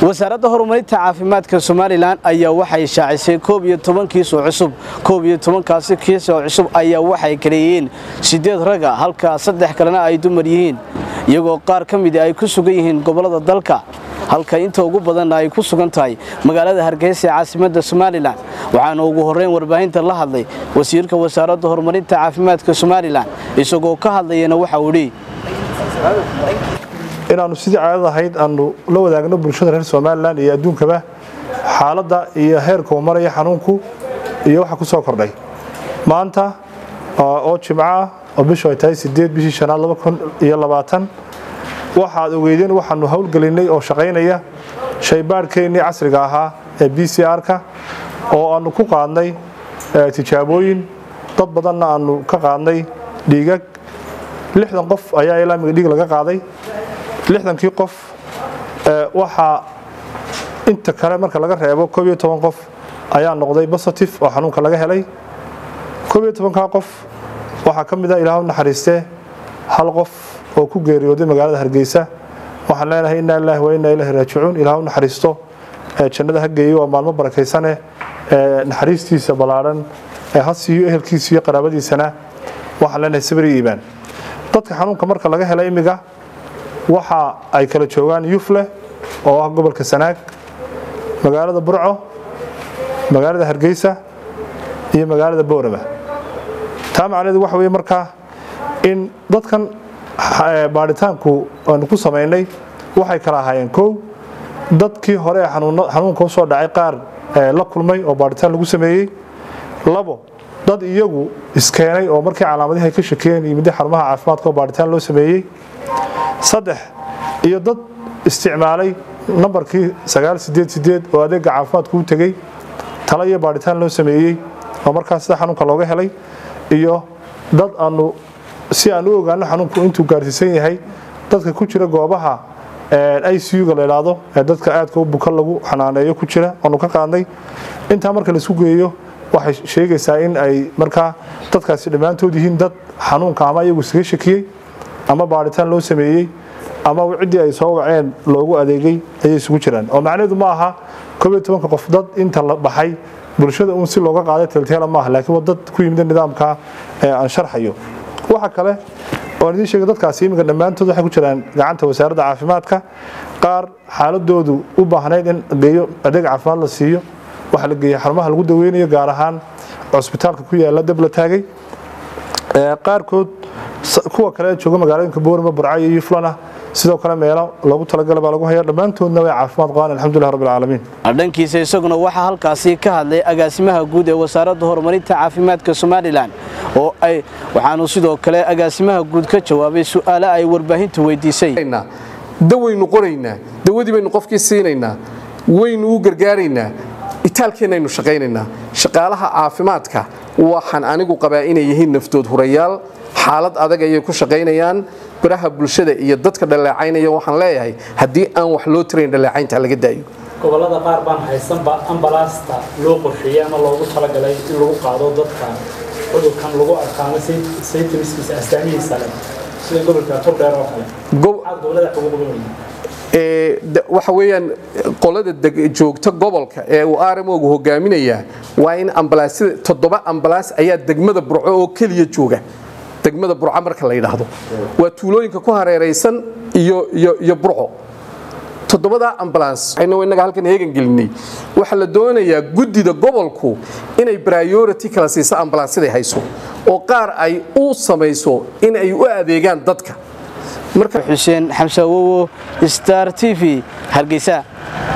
wasaaradda horumarinta caafimaadka somalilan ayaa waxay shaacisay koob iyo toban kiis oo cusub koob iyo tobankaasi kiis oo cusub ayaa waxay kaleeyihiin siddeed raga halka saddex kalena ay dumar yihiin iyagoo qaar ka midi ay ku sugan yihiin gobollada dalka halka inta ugu badanna ay ku sugan tahay magaalada hargeysa ee caasimadda somalilan waxaana ugu horreyn warbaahinta la hadlay wasiirka wasaaradda horumarinta caafimaadka somalilan isagoo ka hadlayana waxa uu dhi inaannu sidii caadad ahayd aanu la wadaagno bulshada reer somalilan iyo adduunkaba xaaladda iyo heerka uu maraya xanuunku iyo waxa ku soo kordhay maanta oo jimco ah oo bishu ay tahay sideed bishii shanaad laba kun iyo labaatan waxaad ogeydeen waxaanu howlgelinay oo shaqaynaya shaybaadhkeennii casriga ahaa ee b c r-ka oo aanu ku qaadnay tijaabooyin dad badanna aanu ka qaadnay dhiigag lixdan qof ayaa ilaamiga dhiig laga qaaday lixdankii qof waxaa inta kale marka laga reebo koob iyo toban qof ayaa noqday positive oo xanuunka laga helay koob iyo tobankaa qof waxaa ka mid a ilaah u naxariistee hal qof oo ku geeriyooday magaalada hargeysa waxaan leenahay inaa ilaahi wa inaa ilaahi raajicuun ilaah u naxariisto jannada ha geeyo waa maalmo barakaysane naxariistiisa ballaadhan ha siiyo ehelkiisa iyo qaraabadiisana waxaan leenahay sabri iibaan dadka xanuunka marka laga hela imiga waxa ay kala joogaan yufle oo ah gobolka sanaag magaalada burco magaalada hargeysa iyo magaalada boorama taa macnaheedu waxa weye markaa in dadkan baadhitaanku aanu ku samaynay waxay kala ahaayeen kow dadkii hore ee xanuunka usoo dhacay qaar la kulmay oo baadhitaan lagu sameeyey labo dad iyagu iskeenay oo markii calaamadihi ay ka shakiyeen yimidda xarumaha caafimaadka oo baadhitaan loo sameeyey saddex iyo dad isticmaalay nambarkii sagaal sideed sideed oo adeega caafimaadku u tegey talo iyo baadhitaan loo sameeyey oo markaas sida xanuunka looga helay iyo dad aanu si aan u ogaano xanuunku intuu gaarsiisan yahay dadka ku jira goobaha icu-ga la idhaahdo ee dadka aadka u buka lagu xanaaneeyo ku jira aanu ka qaadnay intaa marka laisku geeyo waxay sheegaysaa in ay markaa dadkaasi dhammaantood yihiin dad xanuunka ama iyagu isaga shakiyey ama baadhitaan loo sameeyey ama ciddii ay soo waceen loogu adeegay ayay isugu jiraan oo macnaheedu ma aha koob iyo tobanka qof dad inta la baxay bulshada uun si looga qaaday teelteela maaha laakiin waa dad ku yimida nidaamka aan sharxayo waxa kale oan idiin sheegay dadkaasi iminka dhammaantood waxay ku jiraan gacanta wasaaradda caafimaadka qaar xaaladoodu u baahnayd in geeyo adeeg caafimaad la siiyo waxaa la geeyey xarumaha lagu daweynayo gaar ahaan cusbitaalka ku yaala dab la taagay qaarkood kuwa kale jooga magaalooyinka boorima burca iyo yuflana sidoo kale meelo loogu talagala baa lagu haya dhammaantoodna way caafimaad qabaan alxamdulilah rabbi alcaalamiin dhankiisa isaguna waxaa halkaasi ka hadlay agaasimaha guud ee wasaaradda horumarinta caafimaadka somalilan oo ay waxaanu sidoo kale agaasimaha guud ka jawaabay su'aale ay warbaahintu weydiisay dawaynu qoraynaa dawadii baynu qofkii siinaynaa waynu u gargaaraynaa itaalkeennaynu shaqaynaynaa shaqaalaha caafimaadka waxaan anigu qabaa inay yihiin naftood hurayaal xaalad adag ayay ku shaqaynayaan baraha bulshada iyo dadka dhaleecaynaya waxaan leeyahay haddii aan wax loo tirayn dhaleecaynta laga daayo gobolada qaar baan haysanba ambalaasta loo qorsheeyey ama loogu talagalay in lagu qaado dadka cudurkan lagu arkaano saytimiskiisa astaamihiisa leh sida gobolka turdheer oo kale gobolada waxa weeyaan qolada joogta gobolka ee uu rmogu hogaaminaya waa in ambalaasyada toddoba ambalaas ayaa degmada burco oo keliya jooga degmada burco marka la yidhaahdo waa tuulooyinka ku hareeraysan iyo burco toddobadaa ambalaans innaga halkan heegan gelinay waxaa la doonayaa guddida gobolku inay priority kala siiso ambalaansyaday hayso oo qaar ay u samayso in ay u adeegaan dadka xuseen xamse awowo star t v hargeysa